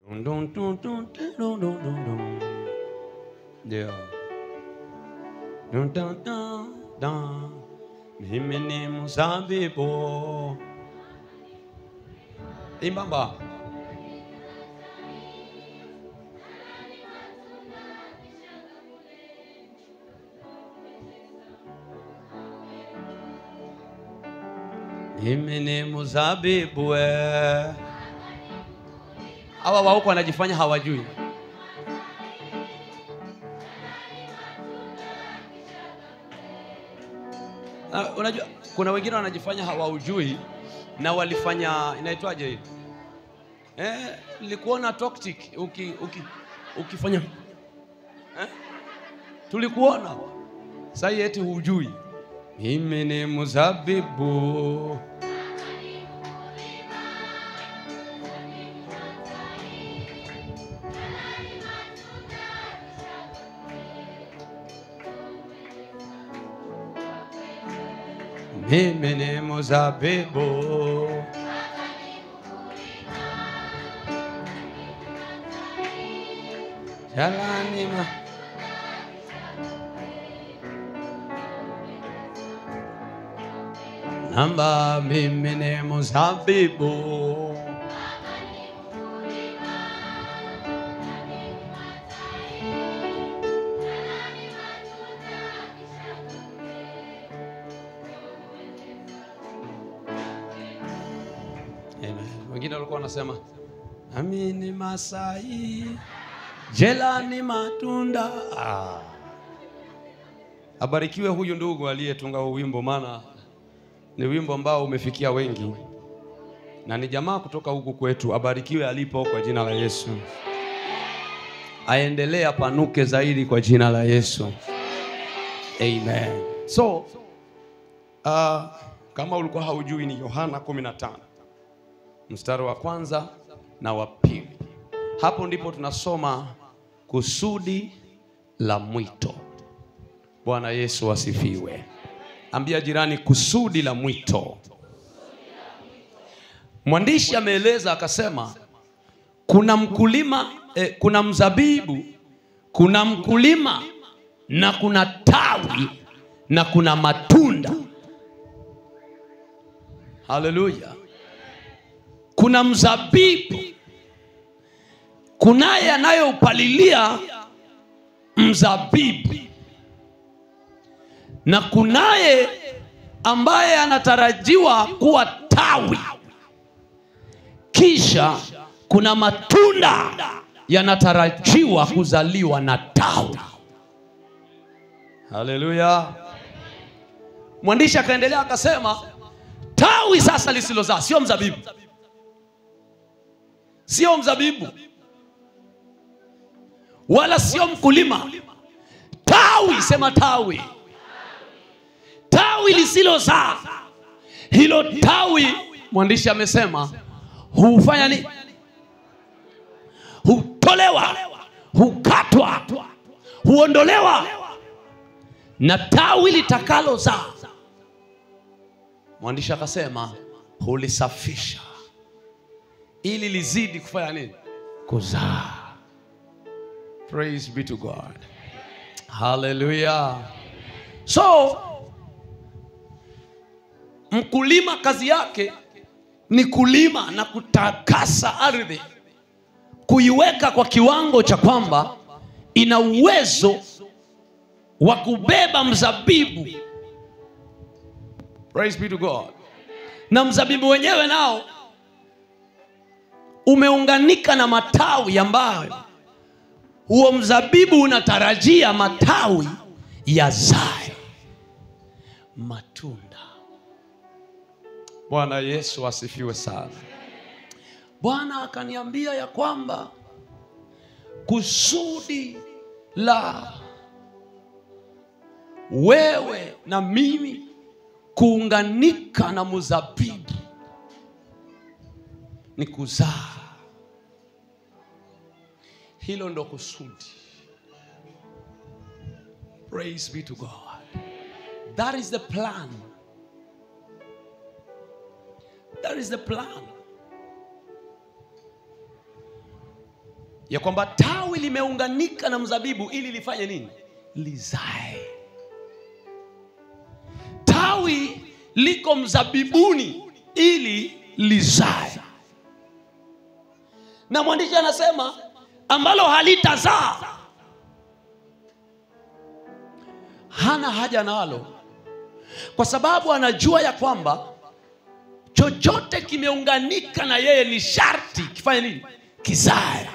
Dun, dun, dun, dun, dun, dun, dun, dun. Ndio. Dun, dun, dun, dun. Mimi ni mzabibu. Imbamba. Mimi ni mzabibu we. Hawa wa huko wanajifanya hawajui. Na, unajua kuna wengine wanajifanya hawaujui na walifanya inaitwaje hii? Eh, nilikuona toxic uki, uki, ukifanya eh? Tulikuona sasa eti hujui. Mimi ni mzabibu mimi ni mzabibu jalani ma namba mimi ni mzabibu Amen. Wengine walikuwa wanasema nami ni Masai, jela ni matunda. Ah. Abarikiwe huyu ndugu aliyetunga huu wimbo, maana ni wimbo ambao umefikia wengi na ni jamaa kutoka huku kwetu. Abarikiwe alipo kwa jina la Yesu, aendelee apanuke zaidi kwa jina la Yesu. Amen. So uh, kama ulikuwa haujui ni Yohana 15 mstari wa kwanza na wa pili. Hapo ndipo tunasoma kusudi la mwito. Bwana Yesu asifiwe. Ambia jirani, kusudi la mwito. Mwandishi ameeleza akasema, kuna mkulima eh, kuna mzabibu, kuna mkulima na kuna tawi na kuna matunda. Haleluya! Kuna mzabibu, kunaye anayeupalilia mzabibu na kunaye ambaye anatarajiwa kuwa tawi, kisha kuna matunda yanatarajiwa kuzaliwa na tawi. Haleluya! Mwandishi akaendelea akasema, tawi sasa lisilozaa sio mzabibu, sio mzabibu wala sio mkulima. Tawi, sema tawi tawi lisilozaa hilo tawi, mwandishi amesema hufanya nini? Hutolewa, hukatwa, huondolewa, na tawi litakalozaa, mwandishi akasema hulisafisha ili lizidi kufanya nini? Kuzaa. Praise be to God. Hallelujah. So mkulima kazi yake ni kulima na kutakasa ardhi, kuiweka kwa kiwango cha kwamba ina uwezo wa kubeba mzabibu. Praise be to God. Na mzabibu wenyewe nao umeunganika na matawi ambayo huo mzabibu unatarajia matawi yazae matunda. Bwana Yesu asifiwe sana. Bwana akaniambia ya kwamba kusudi la wewe na mimi kuunganika na mzabibu ni kuzaa. Hilo ndo kusudi. Praise be to God. That is the plan. That is the plan. ya kwamba tawi limeunganika na mzabibu ili lifanye nini? Lizae. Tawi liko mzabibuni ili lizae, na mwandishi anasema ambalo halitazaa hana haja nalo, kwa sababu anajua ya kwamba chochote kimeunganika na yeye ni sharti kifanye nini? Kizae.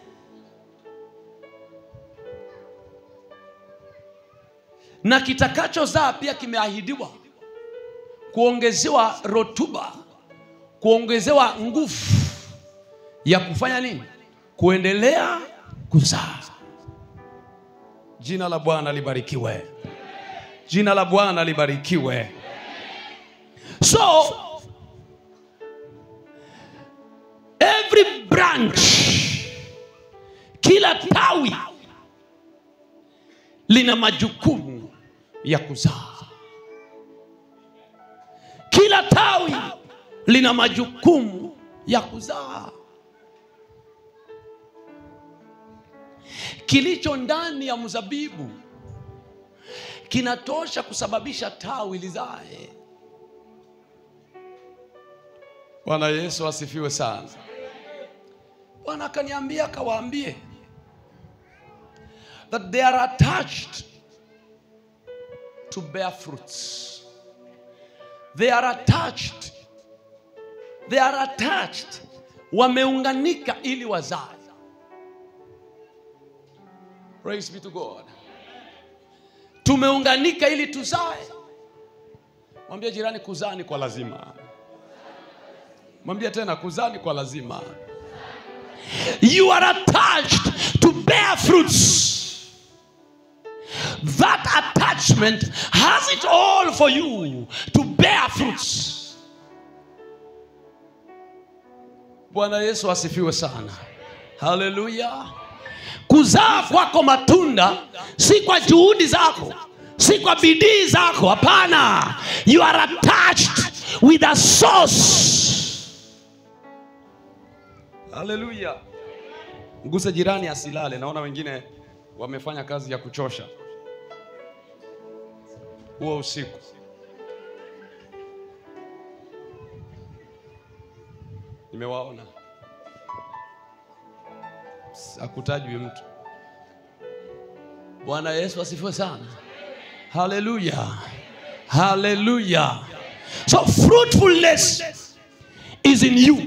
Na kitakachozaa pia kimeahidiwa kuongezewa rotuba, kuongezewa nguvu ya kufanya nini? Kuendelea kuzaa. Jina la Bwana libarikiwe. Jina la Bwana libarikiwe. So every branch, kila tawi lina majukumu ya kuzaa. Kila tawi lina majukumu ya kuzaa. Kilicho ndani ya mzabibu kinatosha kusababisha tawi lizae. Bwana Yesu asifiwe sana. Bwana akaniambia akawaambie that they are attached to bear fruits. They are attached. They are attached. Wameunganika ili wazae. Praise be to God. Tumeunganika ili tuzae. Mwambie jirani kuzaa ni kwa lazima. Mwambie tena kuzaa ni kwa lazima. You are attached to bear fruits. That attachment has it all for you to bear fruits. Bwana Yesu asifiwe sana. Haleluya. Kuzaa kwako matunda si kwa juhudi zako, si kwa bidii zako. Hapana, you are attached with a source. Haleluya. Mguse jirani asilale. Naona wengine wamefanya kazi ya kuchosha huo usiku. Nimewaona, hakutajwi mtu. Bwana Yesu asifiwe sana. Haleluya, haleluya. So fruitfulness is in you.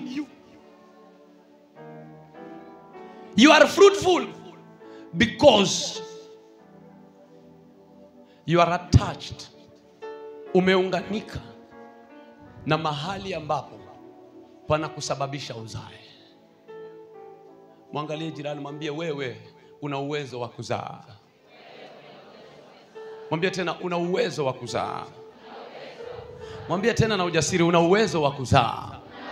You are fruitful because you are attached, umeunganika na mahali ambapo pana kusababisha uzae. Mwangalie jirani, mwambie wewe una uwezo wa kuzaa. Mwambie tena una uwezo wa kuzaa. Mwambie tena na ujasiri, una uwezo wa kuzaa.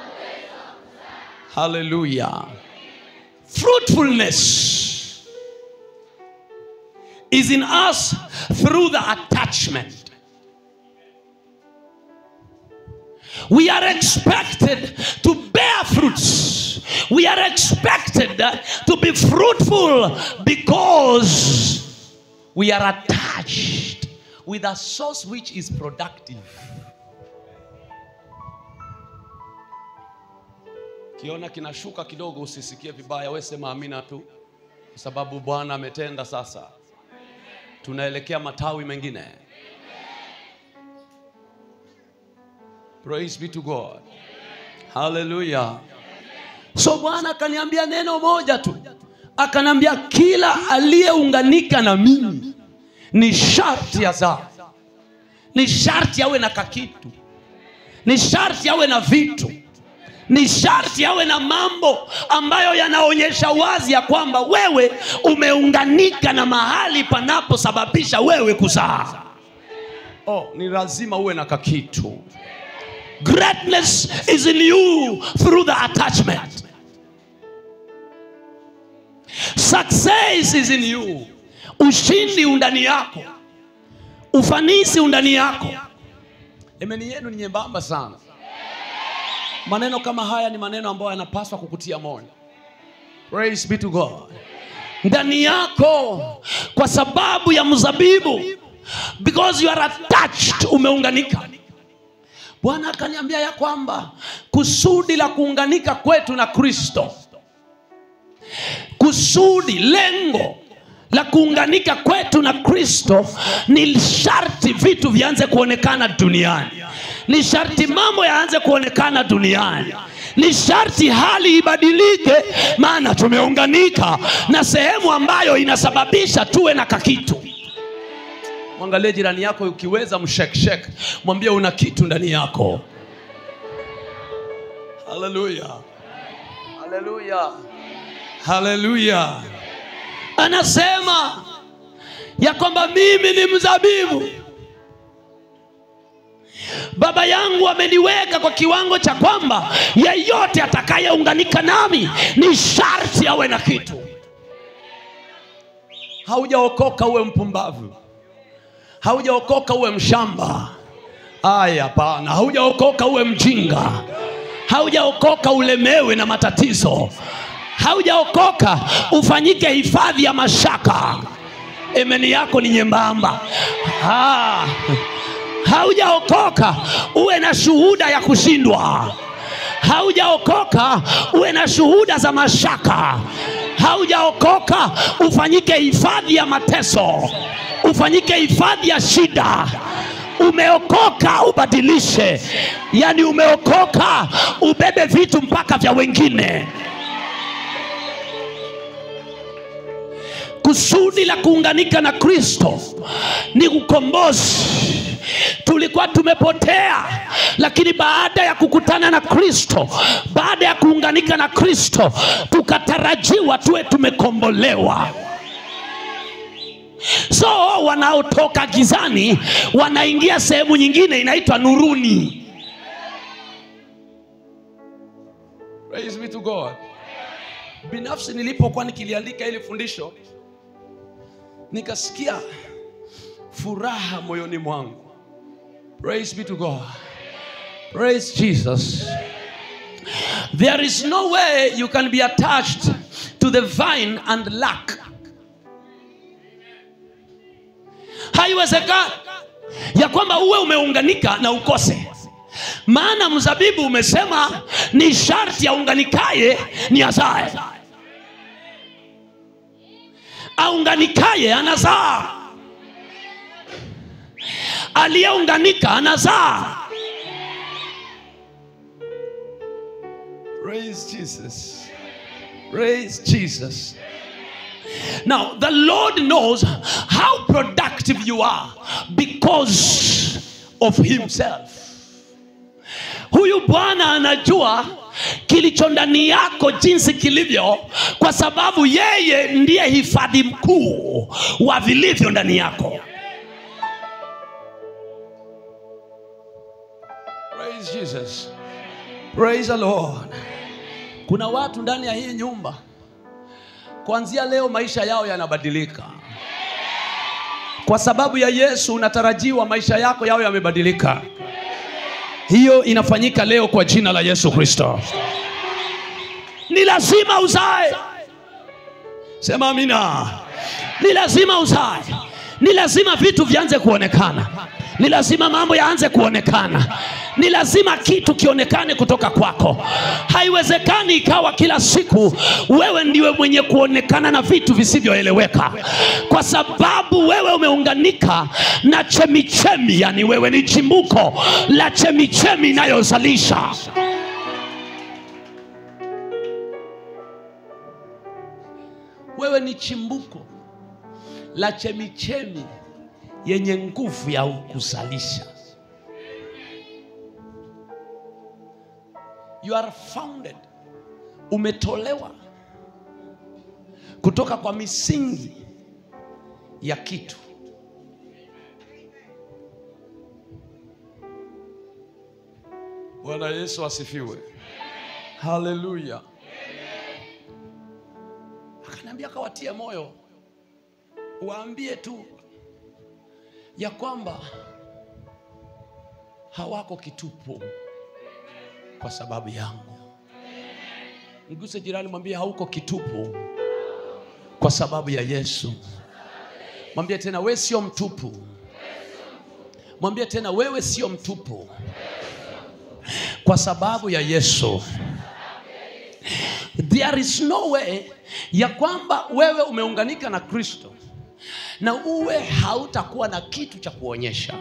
Haleluya! Fruitfulness is in us through the attachment. We are expected to bear fruits. We are expected to be fruitful because we are attached with a source which is productive. Kiona kinashuka kidogo, usisikie vibaya, we sema amina tu, kwa sababu Bwana ametenda. Sasa tunaelekea matawi mengine. Praise be to God. Hallelujah. So Bwana akaniambia neno moja tu, akaniambia kila aliyeunganika na mimi ni sharti azaa, ni sharti awe na kakitu, ni sharti awe na vitu, ni sharti awe na mambo ambayo yanaonyesha wazi ya kwamba wewe umeunganika na mahali panaposababisha wewe kuzaa. Oh, ni lazima uwe na kakitu. Greatness is in you through the attachment. Success is in you. Ushindi undani yako, ufanisi undani yako. Emeni yenu ni nyembamba sana. Maneno kama haya ni maneno ambayo yanapaswa kukutia moyo. praise be to god ndani yako kwa sababu ya mzabibu because you are attached umeunganika bwana akaniambia ya kwamba kusudi la kuunganika kwetu na kristo kusudi lengo la kuunganika kwetu na kristo ni sharti vitu vianze kuonekana duniani ni sharti mambo yaanze kuonekana duniani ni sharti hali ibadilike maana tumeunganika na sehemu ambayo inasababisha tuwe na kakitu mwangalie jirani yako ukiweza mshekshek mwambie una kitu ndani yako haleluya haleluya haleluya anasema ya kwamba mimi ni mzabibu baba yangu ameniweka kwa kiwango cha kwamba yeyote atakayeunganika nami ni sharti awe na kitu haujaokoka uwe mpumbavu haujaokoka uwe mshamba aya hapana haujaokoka uwe mjinga haujaokoka ulemewe na matatizo haujaokoka ufanyike hifadhi ya mashaka emeni yako ni nyembamba ah. haujaokoka uwe na shuhuda ya kushindwa haujaokoka uwe na shuhuda za mashaka haujaokoka ufanyike hifadhi ya mateso ufanyike hifadhi ya shida umeokoka ubadilishe yaani umeokoka ubebe vitu mpaka vya wengine kusudi la kuunganika na kristo ni ukombozi tulikuwa tumepotea lakini baada ya kukutana na kristo baada ya kuunganika na kristo tukatarajiwa tuwe tumekombolewa so wanaotoka gizani wanaingia sehemu nyingine inaitwa nuruni Praise be to God. binafsi nilipokuwa nikiliandika hili fundisho nikasikia furaha moyoni mwangu praise be to god praise jesus there is no way you can be attached to the vine and lack haiwezekani ya kwamba uwe umeunganika na ukose maana mzabibu umesema ni sharti aunganikaye ni azae aunganikaye anazaa aliyeunganika anazaa praise jesus praise jesus now the lord knows how productive you are because of himself huyu bwana anajua kilicho ndani yako jinsi kilivyo kwa sababu yeye ndiye hifadhi mkuu wa vilivyo ndani yako Praise Jesus. Praise the Lord. kuna watu ndani ya hii nyumba kuanzia leo maisha yao yanabadilika kwa sababu ya yesu unatarajiwa maisha yako yao yamebadilika hiyo inafanyika leo kwa jina la yesu kristo ni lazima uzae sema amina ni lazima uzae ni lazima vitu vianze kuonekana ni lazima mambo yaanze kuonekana ni lazima kitu kionekane kutoka kwako haiwezekani ikawa kila siku wewe ndiwe mwenye kuonekana na vitu visivyoeleweka kwa sababu wewe umeunganika na chemichemi yani wewe ni chimbuko la chemichemi inayozalisha wewe ni chimbuko la chemichemi yenye nguvu ya kuzalisha you are founded umetolewa kutoka kwa misingi ya kitu bwana yesu asifiwe haleluya akaniambia akawatie moyo waambie tu ya kwamba hawako kitupu kwa sababu yangu Mguse jirani, mwambie hauko kitupu kwa sababu ya Yesu. Mwambie tena, wewe sio mtupu. Mwambie tena, wewe sio mtupu kwa sababu ya Yesu. There is no way ya kwamba wewe umeunganika na Kristo na uwe hautakuwa na kitu cha kuonyesha.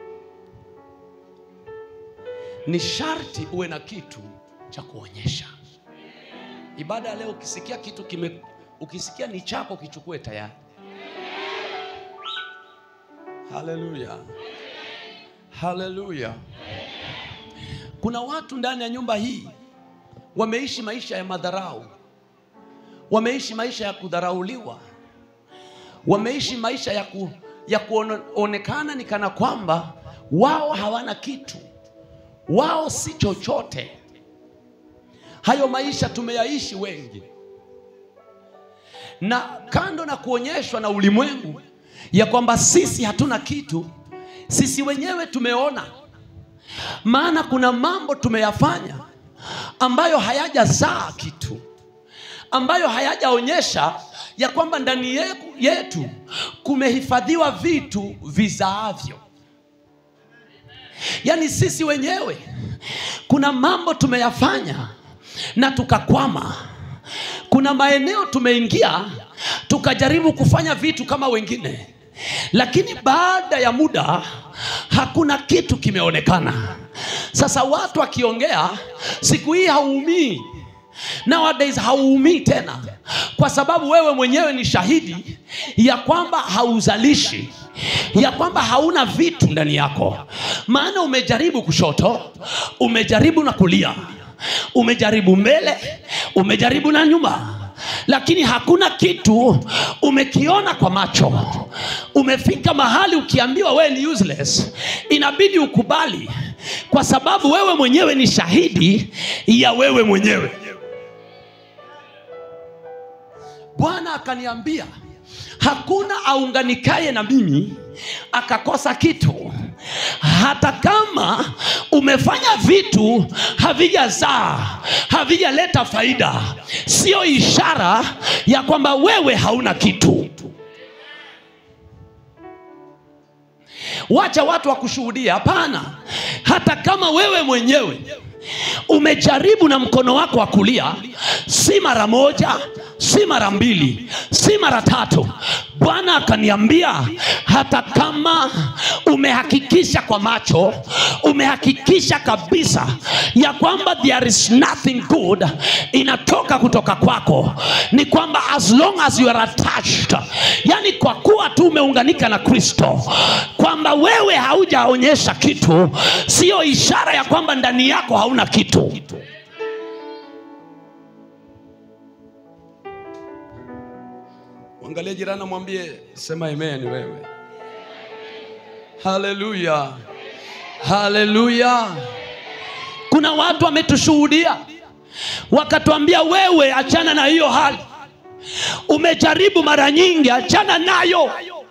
Ni sharti uwe na kitu cha kuonyesha. Ibada ya leo, ukisikia kitu kime, ukisikia ni chako, kichukue tayari. Haleluya, haleluya. Kuna watu ndani ya nyumba hii wameishi maisha ya madharau, wameishi maisha ya kudharauliwa, wameishi maisha ya, ku, ya kuonekana ni kana kwamba wao hawana kitu, wao si chochote. Hayo maisha tumeyaishi wengi, na kando na kuonyeshwa na ulimwengu ya kwamba sisi hatuna kitu, sisi wenyewe tumeona, maana kuna mambo tumeyafanya ambayo hayajazaa kitu, ambayo hayajaonyesha ya kwamba ndani yetu kumehifadhiwa vitu vizaavyo. Yaani sisi wenyewe kuna mambo tumeyafanya na tukakwama. Kuna maeneo tumeingia tukajaribu kufanya vitu kama wengine, lakini baada ya muda hakuna kitu kimeonekana. Sasa watu wakiongea, siku hii hauumii, nowadays hauumii tena, kwa sababu wewe mwenyewe ni shahidi ya kwamba hauzalishi, ya kwamba hauna vitu ndani yako, maana umejaribu kushoto, umejaribu na kulia, umejaribu mbele, umejaribu na nyuma lakini hakuna kitu umekiona kwa macho. Umefika mahali ukiambiwa wewe ni useless, inabidi ukubali, kwa sababu wewe mwenyewe ni shahidi ya wewe mwenyewe. Bwana akaniambia hakuna aunganikaye na mimi akakosa kitu hata kama umefanya vitu havijazaa havijaleta faida, sio ishara ya kwamba wewe hauna kitu. Wacha watu wakushuhudia. Hapana, hata kama wewe mwenyewe umejaribu na mkono wako wa kulia, si mara moja, si mara mbili, si mara tatu. Bwana akaniambia hata kama umehakikisha kwa macho, umehakikisha kabisa ya kwamba there is nothing good inatoka kutoka kwako, ni kwamba as long as you are attached, yani kwa kuwa tu umeunganika na Kristo, kwamba wewe haujaonyesha kitu, siyo ishara ya kwamba ndani yako hauna kitu. Mwangalie jirani, mwambie sema amen wewe. Haleluya, haleluya. Kuna watu wametushuhudia wakatuambia, wewe achana na hiyo hali, umejaribu mara nyingi, achana nayo,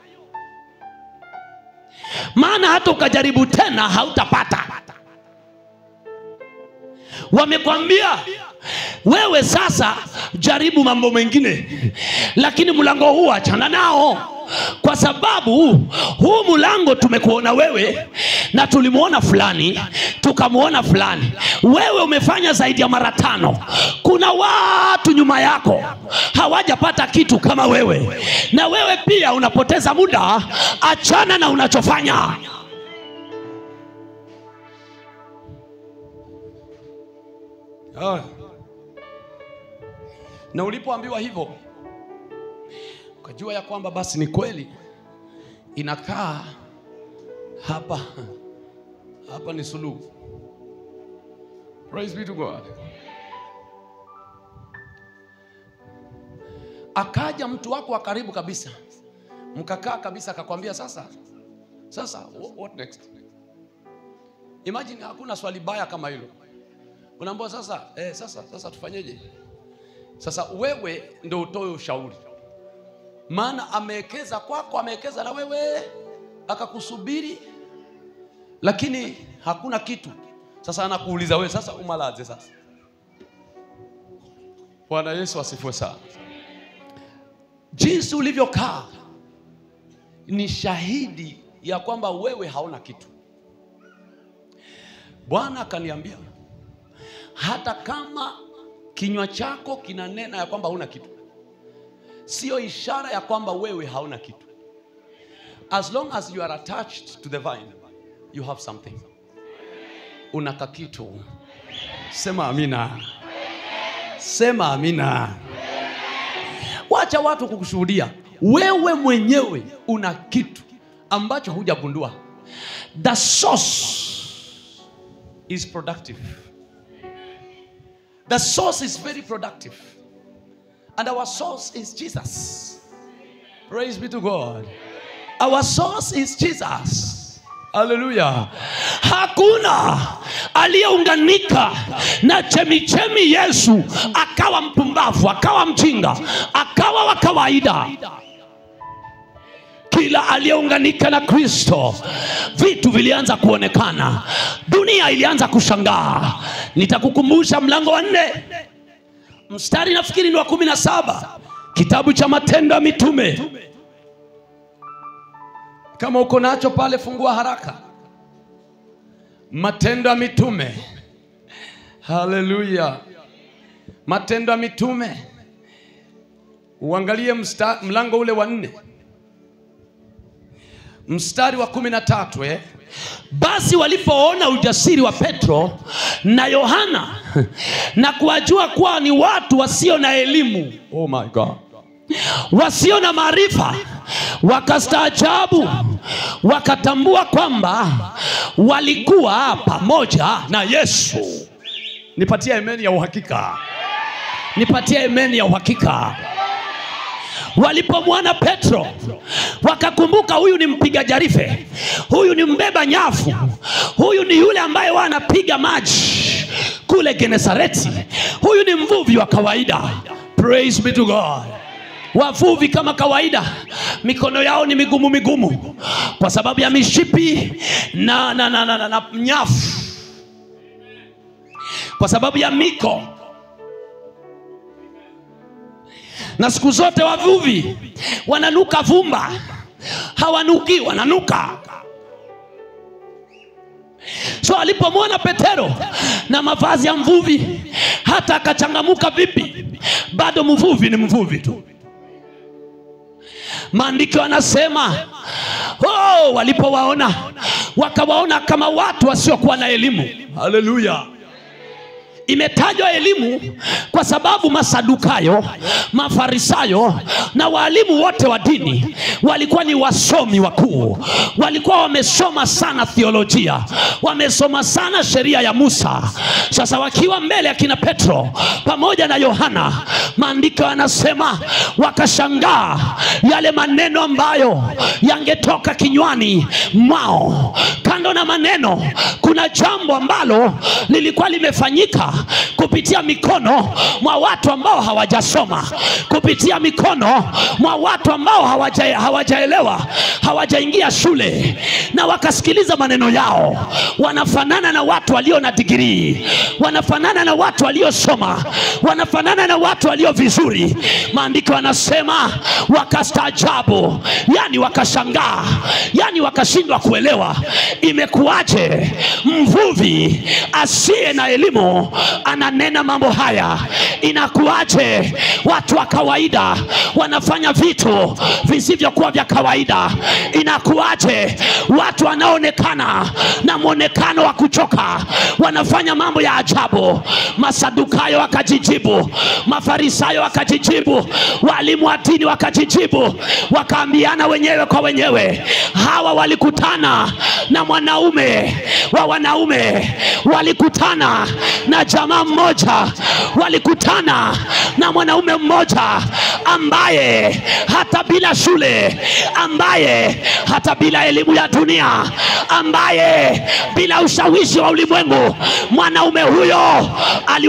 maana hata ukajaribu tena hautapata. Wamekwambia wewe sasa jaribu mambo mengine, lakini mlango huu achana nao, kwa sababu huu mlango tumekuona wewe na tulimwona fulani tukamwona fulani. Wewe umefanya zaidi ya mara tano. Kuna watu nyuma yako hawajapata kitu kama wewe, na wewe pia unapoteza muda. Achana na unachofanya. Ah. Na ulipoambiwa hivyo ukajua ya kwamba basi ni kweli, inakaa hapa hapa ni suluhu. Praise be to God. Akaja mtu wako wa karibu kabisa, mkakaa kabisa, akakwambia sasa, sasa what next? Imagine, hakuna swali baya kama hilo. Unaambiwa sasa, eh, sasa sasa tufanyeje? Sasa wewe ndo utoe ushauri, maana amewekeza kwako, amewekeza na wewe, akakusubiri, lakini hakuna kitu. Sasa anakuuliza wewe, sasa umalaze sasa Bwana Yesu asifiwe sana. Jinsi ulivyokaa ni shahidi ya kwamba wewe hauna kitu. Bwana akaniambia hata kama kinywa chako kinanena ya kwamba hauna kitu, sio ishara ya kwamba wewe hauna kitu. As long as you are attached to the vine, you have something. Una kakitu. Sema amina. Sema amina. Wacha watu kukushuhudia. Wewe mwenyewe una kitu ambacho hujagundua. The source is productive. The source is very productive. And our source is Jesus. Praise be to God. Our source is Jesus. Haleluya. Hakuna aliyeunganika na chemichemi Yesu akawa mpumbavu, akawa mjinga, akawa wa kawaida. Kila aliyeunganika na Kristo, vitu vilianza kuonekana, dunia ilianza kushangaa. Nitakukumbusha mlango wa nne mstari nafikiri ni wa kumi na saba kitabu cha Matendo ya Mitume. Kama uko nacho pale, fungua haraka. Matendo ya Mitume. Haleluya! Matendo ya Mitume, uangalie msta, mlango ule wa nne mstari wa kumi na tatu eh? Basi walipoona ujasiri wa Petro na Yohana na kuwajua kuwa ni watu wasio na elimu, oh my God, wasio na maarifa, wakastaajabu, wakatambua kwamba walikuwa pamoja na Yesu. Nipatie imani ya uhakika, nipatie imani ya uhakika walipomwona Petro wakakumbuka, huyu ni mpiga jarife, huyu ni mbeba nyavu, huyu ni yule ambaye wa anapiga maji kule Genesareti, huyu ni mvuvi wa kawaida. Praise be to God. Wavuvi kama kawaida, mikono yao ni migumu migumu kwa sababu ya mishipi na, na, na, na, na, na nyavu, kwa sababu ya miko na siku zote wavuvi wananuka vumba, hawanuki, wananuka. So alipomwona Petero na mavazi ya mvuvi, hata akachangamuka vipi, bado mvuvi ni mvuvi tu. Maandiko yanasema oh, walipowaona wakawaona kama watu wasiokuwa na elimu. Haleluya! Imetajwa elimu kwa sababu Masadukayo, Mafarisayo na waalimu wote wa dini walikuwa ni wasomi wakuu, walikuwa wamesoma sana theolojia, wamesoma sana sheria ya Musa. Sasa wakiwa mbele ya kina Petro pamoja na Yohana, maandiko yanasema wakashangaa yale maneno ambayo yangetoka kinywani mwao. Kando na maneno, kuna jambo ambalo lilikuwa limefanyika kupitia mikono mwa watu ambao hawajasoma, kupitia mikono mwa watu ambao hawaja, hawajaelewa, hawajaingia shule, na wakasikiliza maneno yao. Wanafanana na watu walio na digirii, wanafanana na watu waliosoma, wanafanana na watu walio vizuri. Maandiko yanasema wakastaajabu, yani wakashangaa, yani wakashindwa kuelewa imekuwaje mvuvi asiye na elimu ananena mambo haya. Inakuwaje watu wa kawaida wanafanya vitu visivyokuwa vya kawaida? Inakuwaje watu wanaoonekana na mwonekano wa kuchoka wanafanya mambo ya ajabu? Masadukayo wakajijibu, Mafarisayo wakajijibu, walimu wa dini wakajijibu, wakaambiana wenyewe kwa wenyewe, hawa walikutana na mwanaume wa wanaume, walikutana na jamaa mmoja, walikutana na mwanaume mmoja ambaye hata bila shule, ambaye hata bila elimu ya dunia, ambaye bila ushawishi wa ulimwengu, mwanaume huyo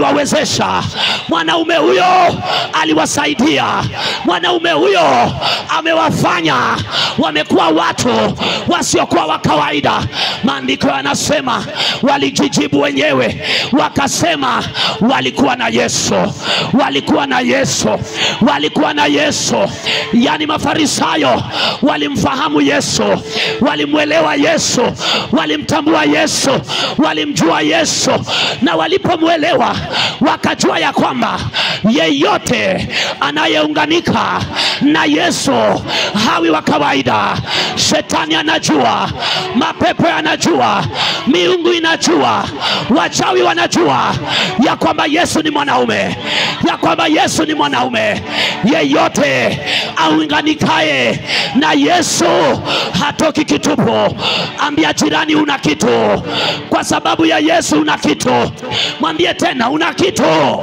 aliwawezesha, mwanaume huyo aliwasaidia, mwanaume huyo amewafanya wamekuwa watu wasiokuwa wa kawaida. Maandiko yanasema walijijibu wenyewe wakasema, walikuwa na Yesu, walikuwa na Yesu, walikuwa na Yesu. Yaani Mafarisayo walimfahamu Yesu, walimwelewa Yesu, walimtambua Yesu, walimjua Yesu, na walipomwelewa wakajua ya kwamba yeyote anayeunganika na Yesu hawi wa kawaida. Shetani anajua, mapepo yanajua, miungu inajua, wachawi wanajua ya kwamba Yesu ni mwanaume, ya kwamba Yesu ni mwanaume. Yeyote aunganikaye na Yesu hatoki kitupu. Ambia jirani, una kitu. Kwa sababu ya Yesu una kitu. Mwambie tena, una kitu.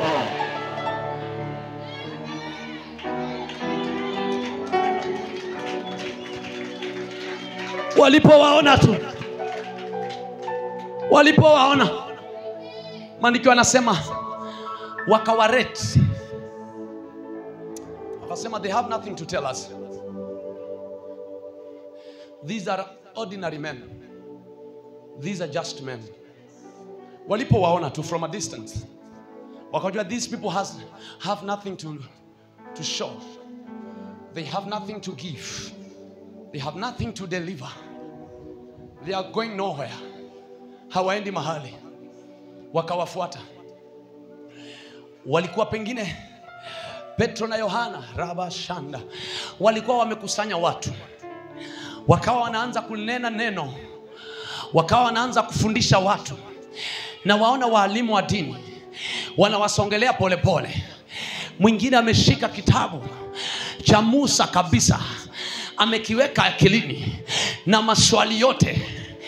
Walipowaona tu, walipowaona, maandiko anasema wakawareti, wakasema they have nothing to tell us. These are ordinary men. These are just men. Walipowaona tu from a distance, wakajua these people has, have nothing to, to show. They have nothing to give. They have nothing to deliver. They are going nowhere. Hawaendi mahali. Wakawafuata. Walikuwa pengine Petro na Yohana rabashanda walikuwa wamekusanya watu, wakawa wanaanza kunena neno, wakawa wanaanza kufundisha watu, na waona waalimu wa dini wanawasongelea polepole. Mwingine ameshika kitabu cha Musa kabisa, amekiweka akilini na maswali yote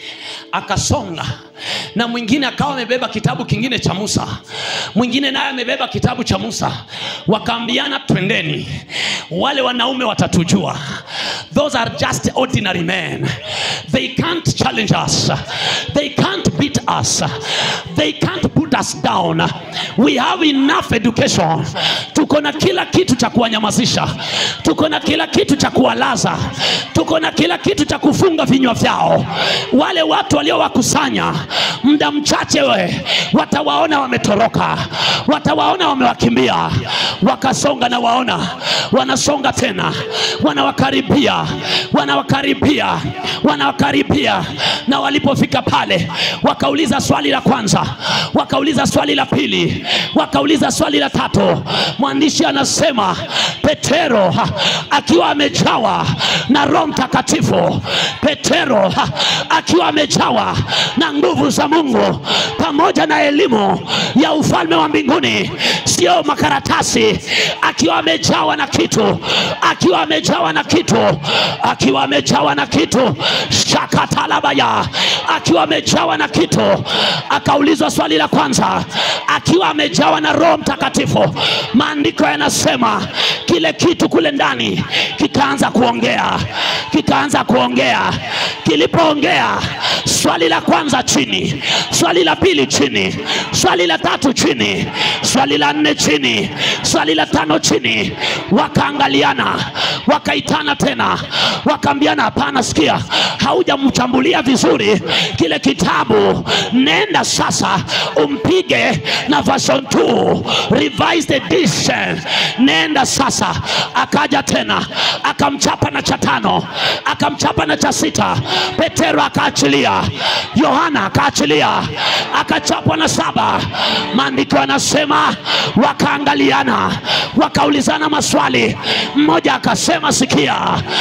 akasonga na mwingine akawa amebeba kitabu kingine cha Musa, mwingine naye amebeba kitabu cha Musa. Wakaambiana, twendeni, wale wanaume watatujua. Those are just ordinary men. They can't challenge us. They can't beat us. They can't put us down. We have enough education. Tuko na kila kitu cha kuwanyamazisha, tuko na kila kitu cha kuwalaza, tuko na kila kitu cha kufunga vinywa vyao. Wale watu waliowakusanya muda mchache we watawaona wametoroka, watawaona wamewakimbia, wakasonga na waona wanasonga tena, wanawakaribia, wanawakaribia, wanawakaribia. Na walipofika pale, wakauliza swali la kwanza, wakauliza swali la pili, wakauliza swali la tatu. Mwandishi anasema Petero ha, akiwa amejawa na Roho Mtakatifu, Petero ha, akiwa amejawa na nguvu za Mungu pamoja na elimu ya ufalme wa mbinguni, sio makaratasi, akiwa amejawa na kitu, akiwa amejawa na kitu, akiwa amejawa na kitu shakatalabaya, akiwa amejawa na kitu. Akaulizwa swali la kwanza, akiwa amejawa na Roho Mtakatifu, maandiko yanasema kile kitu kule ndani kikaanza kuongea, kikaanza kuongea. Kilipoongea, swali la kwanza chini, swali la pili chini, swali la tatu chini, swali la nne chini, swali la tano chini. Wakaangaliana, wakaitana tena, wakaambiana, hapana, sikia, haujamchambulia vizuri kile kitabu. Nenda sasa umpige na version 2 revised edition. Nenda sasa. Akaja tena akamchapa na cha tano, akamchapa na cha sita. Petero akaachilia, Yohana akaachilia, akachapwa na saba. Maandiko yanasema wakaangaliana, wakaulizana maswali. Mmoja akasema, sikia,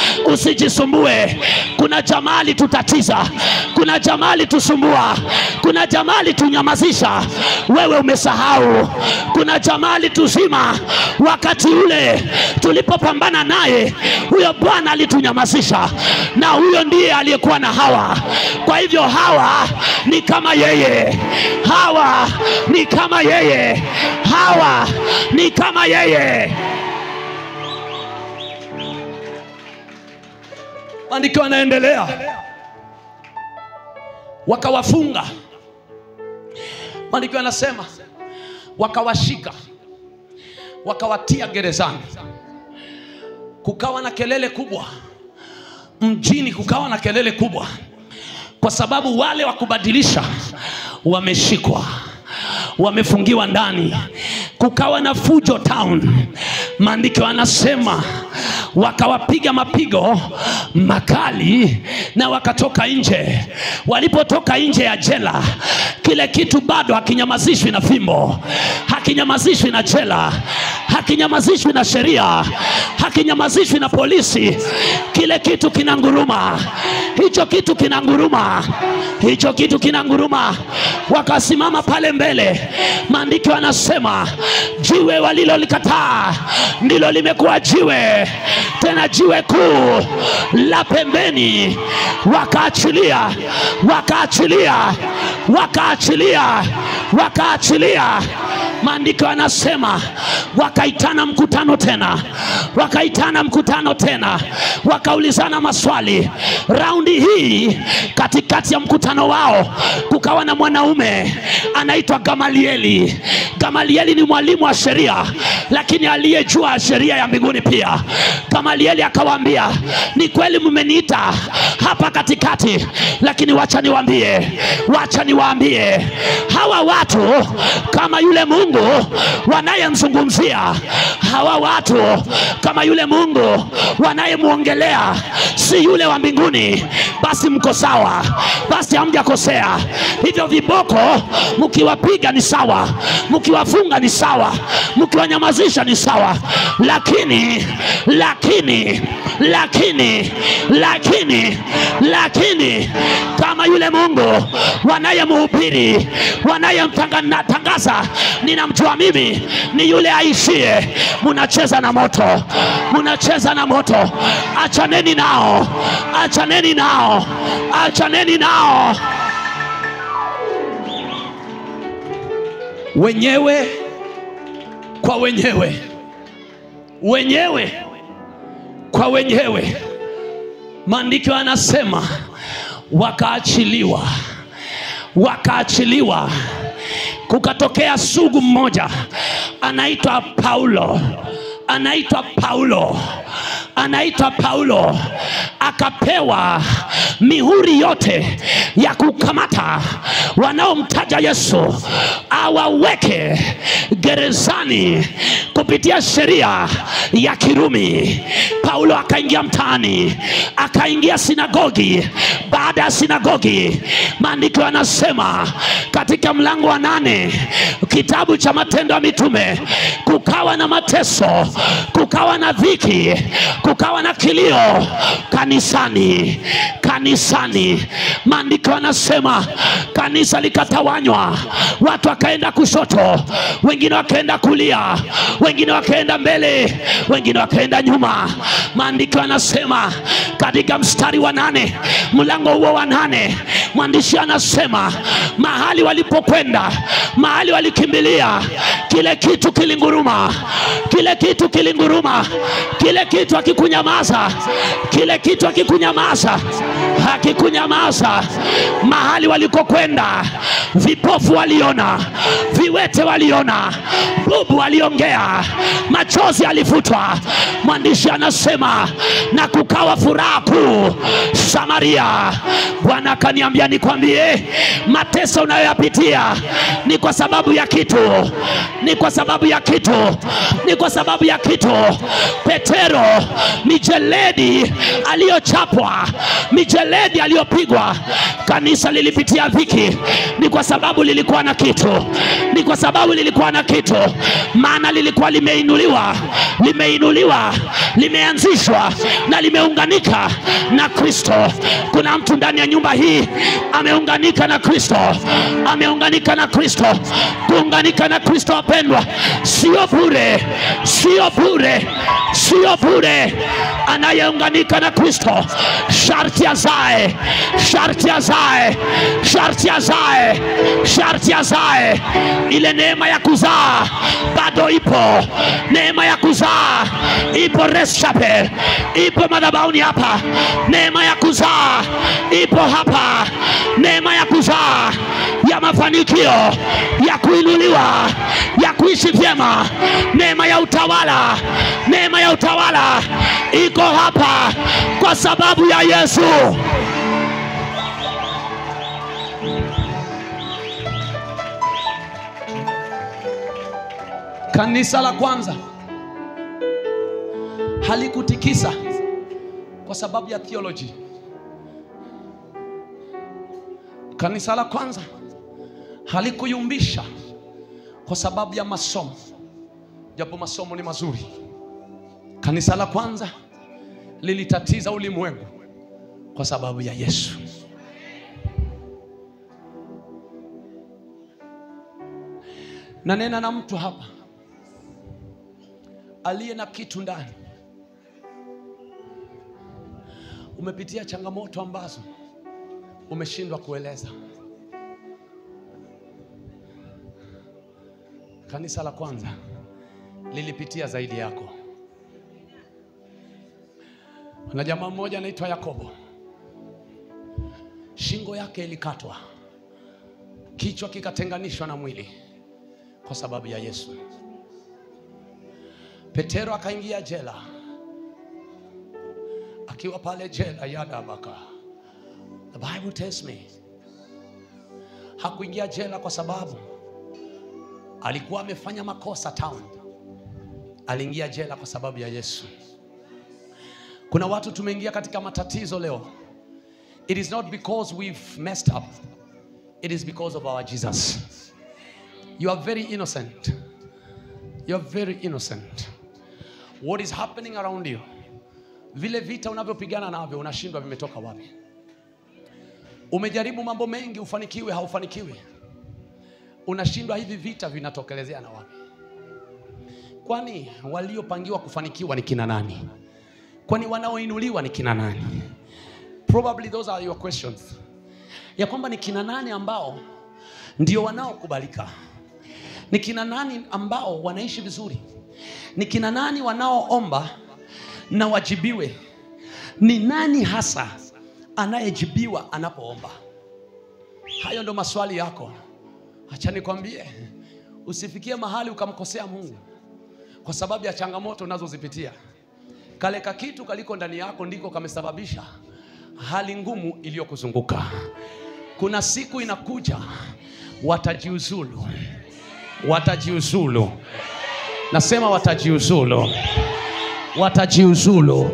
usijisumbue, kuna jamaa alitutatiza, kuna jamaa alitusumbua, kuna jamaa alitunyamazisha. Wewe umesahau, kuna jamaa alituzima wakati ule tulipopambana naye. Huyo Bwana alitunyamazisha, na huyo ndiye aliyekuwa na Hawa. Kwa hivyo Hawa ni kama yeye, Hawa ni kama yeye, Hawa ni kama yeye. Maandiko yanaendelea, wakawafunga. Maandiko yanasema wakawashika, wakawatia gerezani, kukawa na kelele kubwa mjini kukawa na kelele kubwa kwa sababu wale wa kubadilisha wameshikwa wamefungiwa ndani kukawa na fujo town maandiko anasema wakawapiga mapigo makali na wakatoka nje walipotoka nje ya jela kile kitu bado hakinyamazishwi na fimbo hakinyamazishwi na jela hakinyamazishwi na sheria hakinyamazishwi na polisi kile kitu kinanguruma hicho kitu kinanguruma hicho kitu kinanguruma wakasimama pale mbele maandiko yanasema jiwe walilolikataa ndilo limekuwa jiwe tena jiwe kuu la pembeni wakaachilia wakaachilia wakaachilia wakaachilia maandiko yanasema wakaitana mkutano tena wakaitana mkutano tena wakaulizana maswali raundi hii katikati ya mkutano wao kukawa na mwanaume anaitwa gamalieli gamalieli ni mwalimu wa sheria lakini aliyejua sheria ya mbinguni pia gamalieli akawaambia ni kweli mmeniita hapa katikati lakini wacha niwaambie wacha niwaambie hawa watu kama yule mungu wanayemzungumzia hawa watu kama yule mungu wanayemwongelea si yule wa mbinguni basi mko sawa basi hamjakosea hivyo viboko mkiwapiga ni sawa mkiwafunga ni sawa mkiwanyamazisha ni sawa lakini lakini lakini lakini lakini kama yule mungu wanayemhubiri wanayemtangaza ninamjua mimi ni yule aishie munacheza na moto munacheza na moto achaneni nao achaneni nao achaneni nao wenyewe kwa wenyewe wenyewe kwa wenyewe maandiko yanasema wakaachiliwa wakaachiliwa kukatokea sugu mmoja anaitwa paulo anaitwa paulo anaitwa paulo akapewa mihuri yote ya kukamata wanaomtaja yesu awaweke gerezani kupitia sheria ya kirumi paulo akaingia mtaani akaingia sinagogi baada ya sinagogi maandiko yanasema katika mlango wa nane kitabu cha matendo ya mitume kukawa na mateso kukawa na dhiki kukawa na kilio kanisani kanisani maandiko yanasema kanisa likatawanywa watu wakaenda kushoto wengine wakaenda kulia wengine wakaenda mbele wengine wakaenda nyuma maandiko yanasema katika mstari wa nane mlango huo wa nane mwandishi anasema mahali walipokwenda mahali walikimbilia kile kitu kilinguruma kile kitu kilinguruma kile kitu hakikunyamaza kile kitu hakikunyamaza hakikunyamaza mahali walikokwenda vipofu waliona viwete waliona bubu waliongea machozi alifutwa mwandishi anasema na kukawa furaha kuu samaria bwana akaniambia nikwambie mateso unayoyapitia ni kwa sababu ya kitu ni kwa sababu ya kitu ni kwa sababu ya kitu petero mijeledi aliyochapwa mijeledi aliyopigwa kanisa lilipitia dhiki ni kwa sababu lilikuwa na kitu ni kwa sababu lilikuwa na kitu maana lilikuwa limeinuliwa limeinuliwa limeanzishwa na limeunganika na kristo kuna mtu ndani ya nyumba hii ameunganika na kristo ameunganika na kristo kuunganika na kristo wapendwa sio bure sio bure sio bure anayeunganika na kristo sharti azae sharti azae sharti azae sharti azae ile neema ya kuzaa bado ipo neema ya kuzaa ipo reschape ipo madhabauni hapa neema ya kuzaa ipo hapa neema ya kuzaa ya mafanikio, ya kuinuliwa, ya kuishi vyema. Neema ya utawala, neema ya utawala iko hapa kwa sababu ya Yesu. Kanisa la kwanza halikutikisa kwa sababu ya theology. Kanisa la kwanza halikuyumbisha kwa sababu ya masomo, japo masomo ni mazuri. Kanisa la kwanza lilitatiza ulimwengu kwa sababu ya Yesu. Nanena na mtu hapa aliye na kitu ndani. Umepitia changamoto ambazo umeshindwa kueleza. Kanisa la kwanza lilipitia zaidi yako. Na jamaa mmoja anaitwa Yakobo, shingo yake ilikatwa, kichwa kikatenganishwa na mwili kwa sababu ya Yesu. Petero akaingia jela. Akiwa pale jela ya Dabaka, the Bible tells me hakuingia jela kwa sababu alikuwa amefanya makosa town. Aliingia jela kwa sababu ya Yesu. Kuna watu tumeingia katika matatizo leo. It is not because we've messed up. It is because of our Jesus. You are very innocent. You are very innocent. What is happening around you? Vile vita unavyopigana navyo unashindwa vimetoka wapi? Umejaribu mambo mengi ufanikiwe, haufanikiwi. Unashindwa hivi vita vinatokelezea na wapi? Kwani waliopangiwa kufanikiwa ni kina nani? Kwani wanaoinuliwa ni kina nani? Probably those are your questions. Ya kwamba ni kina nani ambao ndio wanaokubalika? Ni kina nani ambao wanaishi vizuri? Ni kina nani wanaoomba na wajibiwe? Ni nani hasa anayejibiwa anapoomba? Hayo ndo maswali yako. Acha nikwambie, usifikie mahali ukamkosea Mungu kwa sababu ya changamoto unazozipitia. Kale ka kitu kaliko ndani yako ndiko kamesababisha hali ngumu iliyokuzunguka. Kuna siku inakuja, watajiuzulu, watajiuzulu. Nasema watajiuzulu, watajiuzulu,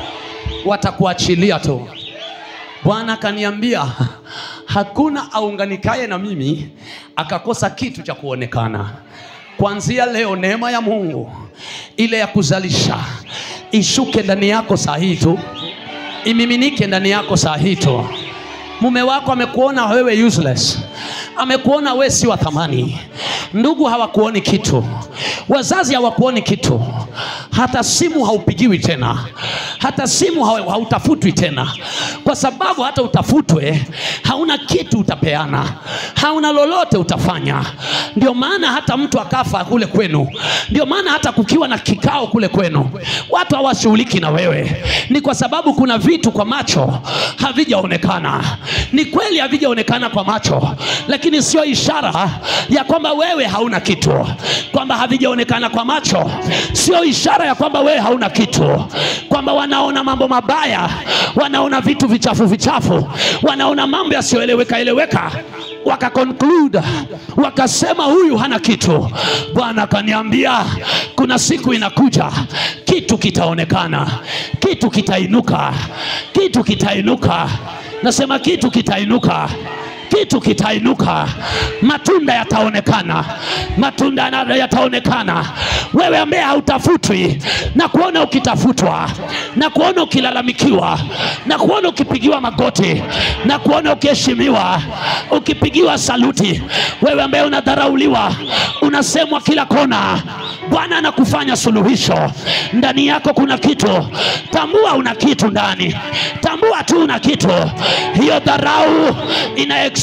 watakuachilia tu. Bwana akaniambia hakuna aunganikaye na mimi akakosa kitu cha kuonekana. Kuanzia leo, neema ya Mungu ile ya kuzalisha ishuke ndani yako saa hii tu, imiminike ndani yako saa hii tu. Mume wako amekuona wewe useless, amekuona wewe si wa thamani. Ndugu hawakuoni kitu, wazazi hawakuoni kitu, hata simu haupigiwi tena, hata simu hau- hautafutwi tena, kwa sababu hata utafutwe hauna kitu utapeana, hauna lolote utafanya. Ndio maana hata mtu akafa kule kwenu, ndio maana hata kukiwa na kikao kule kwenu, watu hawashughuliki na wewe, ni kwa sababu kuna vitu kwa macho havijaonekana. Ni kweli havijaonekana kwa macho, lakini sio ishara ya kwamba wewe hauna kitu. Kwamba havijaonekana kwa macho sio ishara ya kwamba wewe hauna kitu, kwamba wanaona mambo mabaya, wanaona vitu vichafu vichafu, wanaona mambo yasiyoeleweka eleweka wakakonclude wakasema huyu hana kitu. Bwana akaniambia kuna siku inakuja, kitu kitaonekana, kitu kitainuka, kitu kitainuka. Nasema kitu kitainuka kitu kitainuka, matunda yataonekana, matunda na- yataonekana. Wewe ambaye hautafutwi na kuona ukitafutwa na kuona ukilalamikiwa na kuona ukipigiwa magoti na kuona ukiheshimiwa, ukipigiwa saluti, wewe ambaye unadharauliwa, unasemwa kila kona, Bwana anakufanya suluhisho. Ndani yako kuna kitu, tambua una kitu ndani, tambua tu una kitu. Hiyo dharau ina expire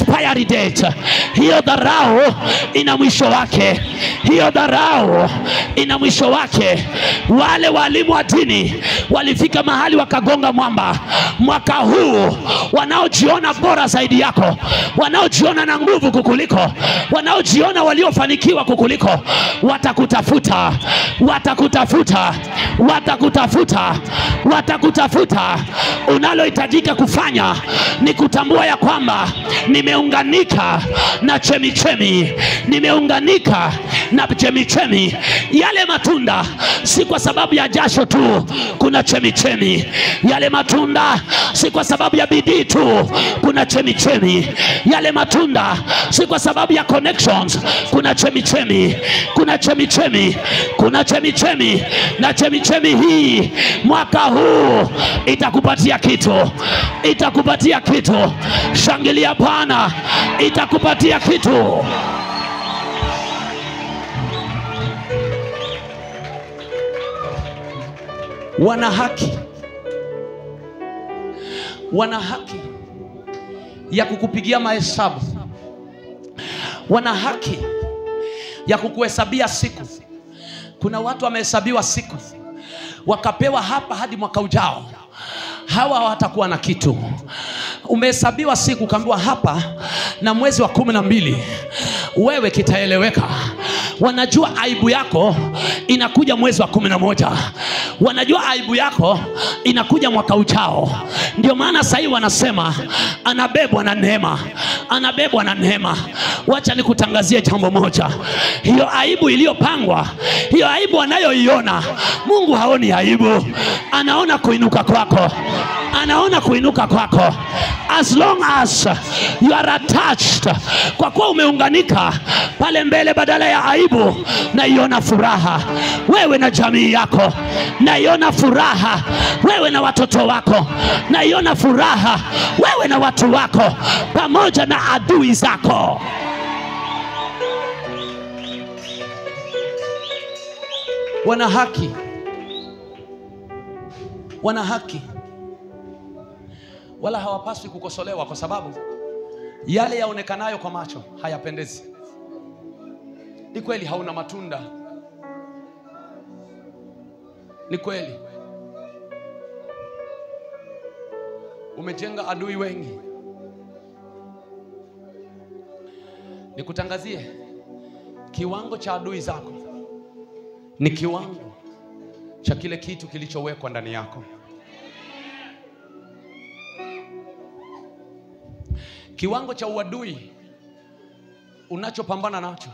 expiry date. Hiyo dharau ina mwisho wake, hiyo dharau ina mwisho wake. Wale walimu wa dini walifika mahali wakagonga mwamba. Mwaka huu wanaojiona bora zaidi yako, wanaojiona na nguvu kukuliko, wanaojiona waliofanikiwa kukuliko, watakutafuta, watakutafuta, watakutafuta, watakutafuta. Unalohitajika kufanya ni kutambua ya kwamba nimeunganika na chemichemi, nimeunganika na chemichemi. Yale matunda si kwa sababu ya jasho tu, kuna chemichemi. Yale matunda si kwa sababu ya bidii tu, kuna chemichemi. Yale matunda si kwa sababu ya connections, kuna chemichemi, kuna chemichemi, kuna chemichemi, na chemichemi hii mwaka huu itakupatia kitu, itakupatia kitu. Shangilia Bwana, itakupatia kitu. Wana haki, wana haki ya kukupigia mahesabu, wana haki ya kukuhesabia siku. Kuna watu wamehesabiwa siku wakapewa hapa hadi mwaka ujao, hawa hawatakuwa na kitu. Umehesabiwa siku ukaambiwa hapa na mwezi wa kumi na mbili wewe kitaeleweka. Wanajua aibu yako inakuja mwezi wa kumi na moja wanajua aibu yako inakuja mwaka ujao. Ndio maana sahii wanasema anabebwa na neema, anabebwa na neema. Wacha nikutangazie jambo moja, hiyo aibu iliyopangwa, hiyo aibu anayoiona Mungu haoni aibu, anaona kuinuka kwako, anaona kuinuka kwako as long as you are attached, kwa kuwa umeunganika pale mbele, badala ya aibu naiona furaha wewe na jamii yako, naiona furaha wewe na watoto wako, naiona furaha wewe na watu wako, pamoja na adui zako. Wana haki, wana haki, wala hawapaswi kukosolewa, kwa sababu yale yaonekanayo kwa macho hayapendezi. Ni kweli hauna matunda, ni kweli umejenga adui wengi. Nikutangazie, kiwango cha adui zako ni kiwango cha kile kitu kilichowekwa ndani yako. Kiwango cha uadui unachopambana nacho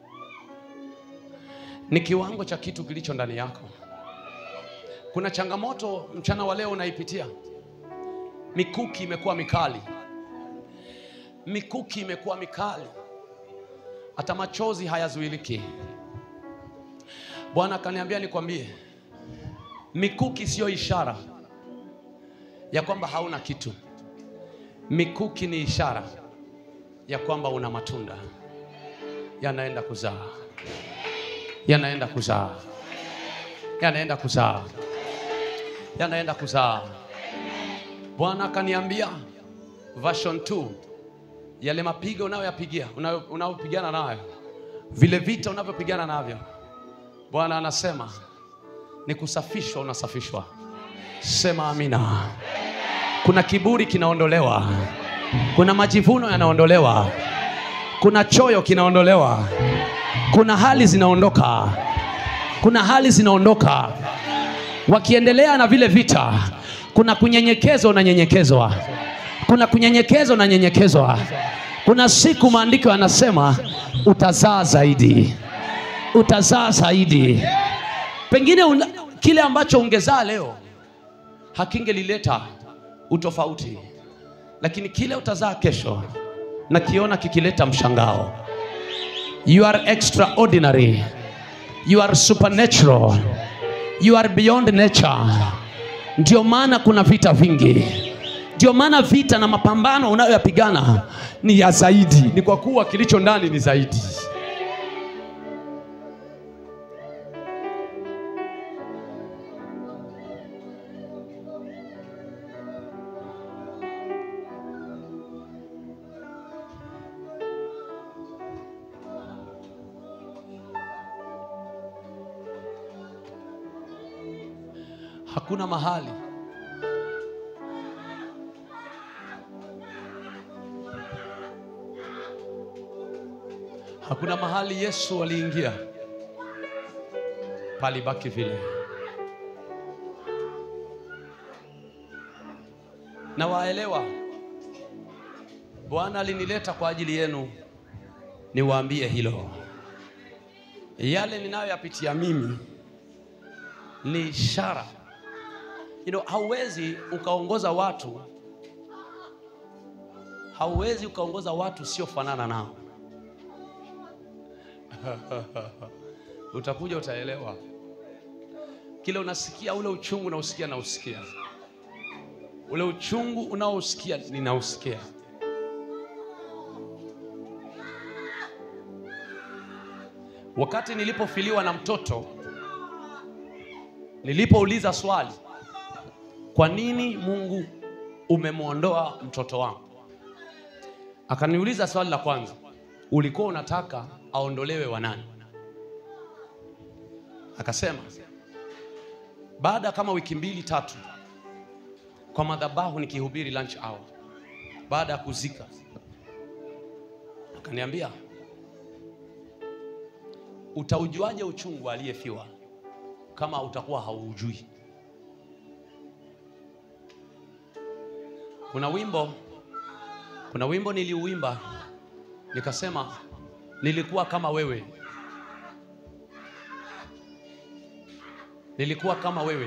ni kiwango cha kitu kilicho ndani yako. Kuna changamoto mchana wa leo unaipitia, mikuki imekuwa mikali, mikuki imekuwa mikali, hata machozi hayazuiliki. Bwana akaniambia nikwambie, mikuki siyo ishara ya kwamba hauna kitu. Mikuki ni ishara ya kwamba una matunda yanaenda kuzaa, yanaenda kuzaa, yanaenda kuzaa, yanaenda kuzaa. Bwana akaniambia version 2 yale mapigo unayoyapigia unayo- unayopigana nayo, vile vita unavyopigana navyo, Bwana anasema ni kusafishwa, unasafishwa. Sema amina. Kuna kiburi kinaondolewa, kuna majivuno yanaondolewa, kuna choyo kinaondolewa, kuna hali zinaondoka, kuna hali zinaondoka. Wakiendelea na vile vita, kuna kunyenyekezwa, unanyenyekezwa, kuna kunyenyekezwa, unanyenyekezwa. Kuna siku maandiko yanasema utazaa zaidi, utazaa zaidi. Pengine una, kile ambacho ungezaa leo hakingelileta utofauti, lakini kile utazaa kesho nakiona kikileta mshangao. You are extraordinary, you are supernatural, you are beyond nature. Ndio maana kuna vita vingi, ndio maana vita na mapambano unayoyapigana ni ya zaidi, ni kwa kuwa kilicho ndani ni zaidi. Hakuna mahali hakuna mahali Yesu aliingia palibaki vile. Na waelewa, Bwana alinileta kwa ajili yenu, niwaambie hilo. Yale ninayoyapitia mimi ni ishara. You know, hauwezi ukaongoza watu, hauwezi ukaongoza watu usiofanana nao. Utakuja utaelewa kile unasikia, ule uchungu unaosikia nausikia, ule uchungu unaosikia ninausikia. Wakati nilipofiliwa na mtoto, nilipouliza swali, kwa nini Mungu umemwondoa mtoto wangu? Akaniuliza swali la kwanza, ulikuwa unataka aondolewe wa nani? Akasema baada kama wiki mbili tatu, kwa madhabahu nikihubiri lunch hour, baada ya kuzika, akaniambia utaujuaje uchungu wa aliyefiwa kama utakuwa hauujui? Kuna wimbo, kuna wimbo niliuimba nikasema, nilikuwa kama wewe, nilikuwa kama wewe.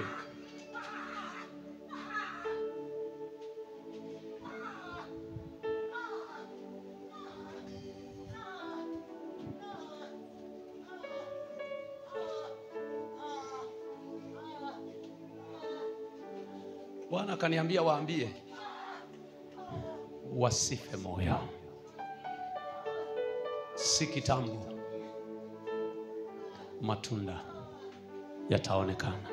Bwana akaniambia waambie wasife moyo, si kitambo matunda yataonekana,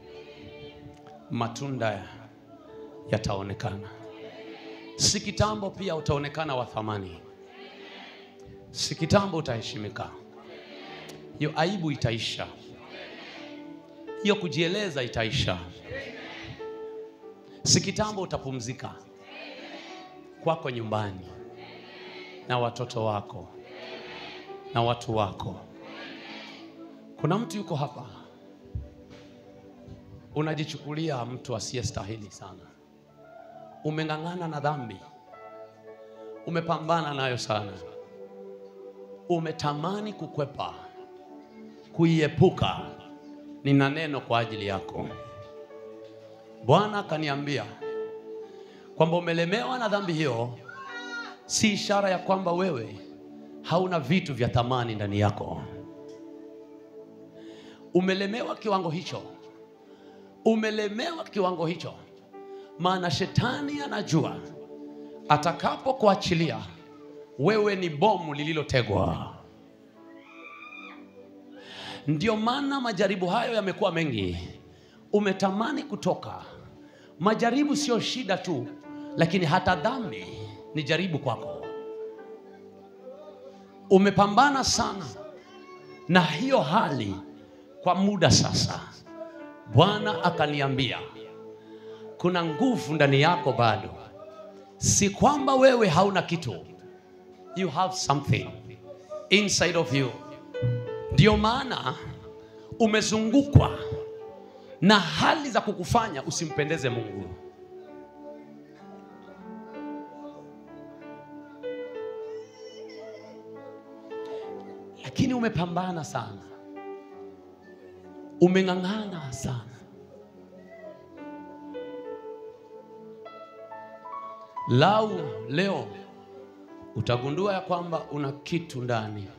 matunda yataonekana. Si kitambo pia utaonekana wa thamani, si kitambo utaheshimika. Hiyo aibu itaisha, hiyo kujieleza itaisha. Si kitambo utapumzika kwako nyumbani na watoto wako na watu wako. Kuna mtu yuko hapa, unajichukulia mtu asiyestahili sana. Umeng'ang'ana na dhambi, umepambana nayo sana, umetamani kukwepa, kuiepuka. Nina neno kwa ajili yako. Bwana akaniambia kwamba umelemewa na dhambi hiyo, si ishara ya kwamba wewe hauna vitu vya thamani ndani yako. Umelemewa kiwango hicho, umelemewa kiwango hicho, maana shetani anajua atakapokuachilia wewe ni bomu lililotegwa. Ndio maana majaribu hayo yamekuwa mengi. Umetamani kutoka. Majaribu sio shida tu, lakini hata dhambi ni jaribu kwako. Umepambana sana na hiyo hali kwa muda sasa. Bwana akaniambia kuna nguvu ndani yako bado, si kwamba wewe hauna kitu, you have something inside of you. Ndio maana umezungukwa na hali za kukufanya usimpendeze Mungu. Lakini umepambana sana, umeng'ang'ana sana. Lau leo utagundua ya kwamba una kitu ndani,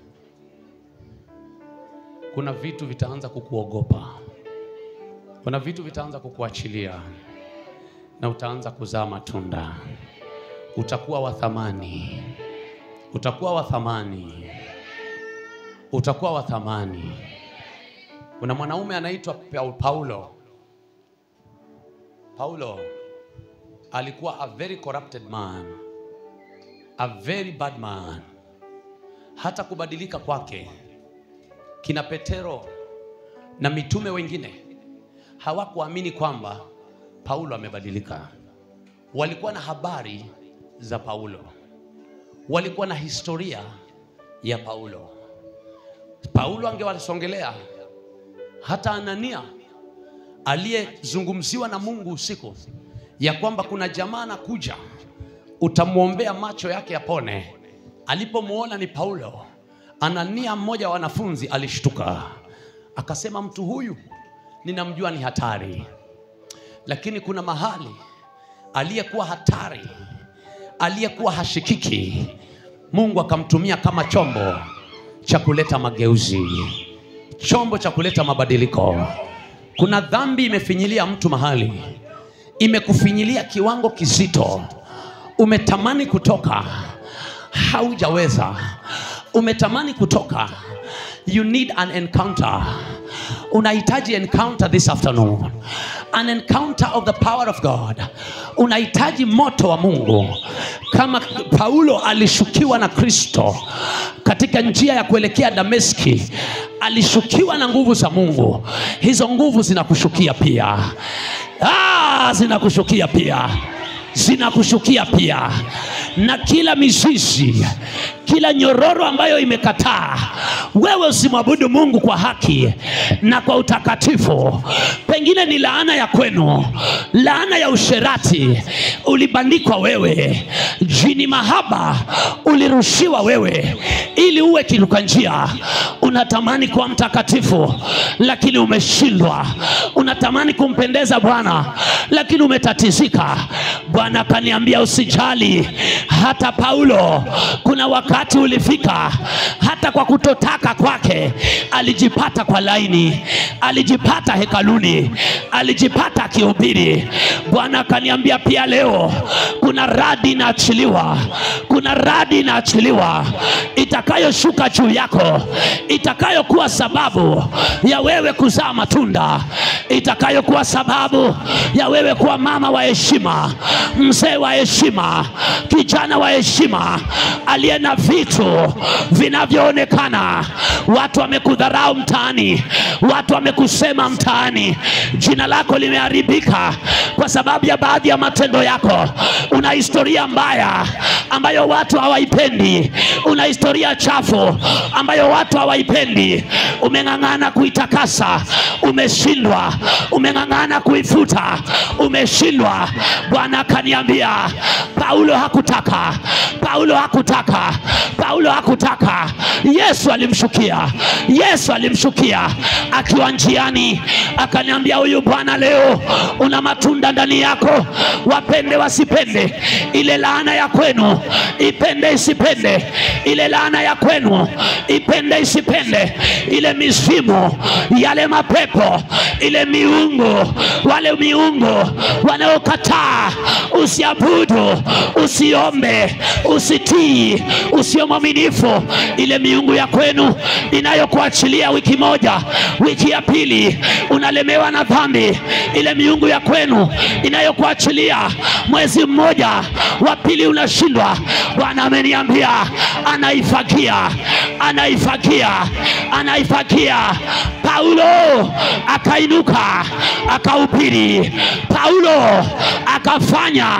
kuna vitu vitaanza kukuogopa kuna vitu vitaanza kukuachilia na utaanza kuzaa matunda. Utakuwa wa thamani, utakuwa wa thamani, utakuwa wa thamani. Kuna mwanaume anaitwa Paulo. Paulo alikuwa a very corrupted man, a very bad man. Hata kubadilika kwake, kina Petero na mitume wengine hawakuamini kwamba Paulo amebadilika. Walikuwa na habari za Paulo, walikuwa na historia ya Paulo. Paulo angewasongelea hata Anania aliyezungumziwa na Mungu usiku ya kwamba kuna jamaa anakuja, utamwombea macho yake yapone. Alipomwona ni Paulo, Anania mmoja wa wanafunzi alishtuka, akasema, mtu huyu ninamjua ni hatari, lakini kuna mahali aliyekuwa hatari, aliyekuwa hashikiki, Mungu akamtumia kama chombo cha kuleta mageuzi, chombo cha kuleta mabadiliko. Kuna dhambi imefinyilia mtu mahali, imekufinyilia kiwango kizito, umetamani kutoka, haujaweza, umetamani kutoka. You need an encounter. Unahitaji encounter this afternoon, an encounter of the power of God. Unahitaji moto wa Mungu, kama Paulo alishukiwa na Kristo katika njia ya kuelekea Dameski, alishukiwa na nguvu za Mungu. Hizo nguvu zinakushukia pia, ah, zinakushukia pia zinakushukia pia, na kila mizizi, kila nyororo ambayo imekataa wewe usimwabudu Mungu kwa haki na kwa utakatifu, pengine ni laana ya kwenu, laana ya usherati ulibandikwa wewe, jini mahaba ulirushiwa wewe, ili uwe kiruka njia. Unatamani kuwa mtakatifu, lakini umeshindwa. Unatamani kumpendeza Bwana, lakini umetatizika. Bwana akaniambia usijali. Hata Paulo kuna wakati ulifika, hata kwa kutotaka kwake alijipata kwa laini, alijipata hekaluni, alijipata akihubiri. Bwana akaniambia pia leo kuna radi inaachiliwa, kuna radi inaachiliwa itakayoshuka juu yako, itakayokuwa sababu ya wewe kuzaa matunda, itakayokuwa sababu ya wewe kuwa mama wa heshima, mzee wa heshima, kijana wa heshima, aliye na vitu vinavyoonekana. Watu wamekudharau mtaani, watu wamekusema mtaani, jina lako limeharibika kwa sababu ya baadhi ya matendo yako. Una historia mbaya ambayo watu hawaipendi, una historia chafu ambayo watu hawaipendi. Umeng'ang'ana kuitakasa, umeshindwa. Umeng'ang'ana kuifuta, umeshindwa. Bwana akaniambia Paulo hakutaka, Paulo hakutaka, Paulo hakutaka. Yesu alimshukia, Yesu alimshukia akiwa njiani, akaniambia huyu bwana leo una matunda ndani yako, wapende wasipende, ile laana ya kwenu ipende isipende, ile laana ya kwenu ipende isipende, ile mizimu, yale mapepo, ile miungu, wale miungu wanaokataa usiabudu, usiombe, usitii, usio mwaminifu, ile miungu ya kwenu inayokuachilia wiki moja, wiki ya pili unalemewa na dhambi, ile miungu ya kwenu inayokuachilia mwezi mmoja, wa pili unashindwa. Bwana ameniambia anaifagia, anaifagia, anaifagia. Paulo akainuka akahubiri, Paulo akafanya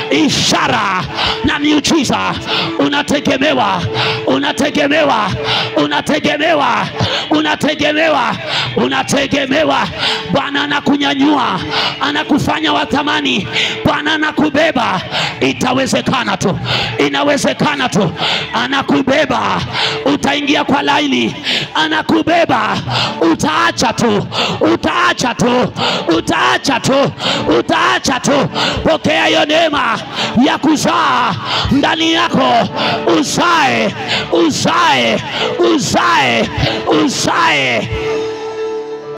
ishara na miujiza. Unategemewa, unategemewa, unategemewa, unategemewa, unategemewa. Bwana anakunyanyua, anakufanya wa thamani. Bwana anakubeba, itawezekana tu, inawezekana tu. Anakubeba, utaingia kwa laini, anakubeba, utaacha tu, utaacha tu, utaacha tu, utaacha tu. Pokea hiyo neema ya kuzaa ndani yako, uzae, uzae, uzae, uzae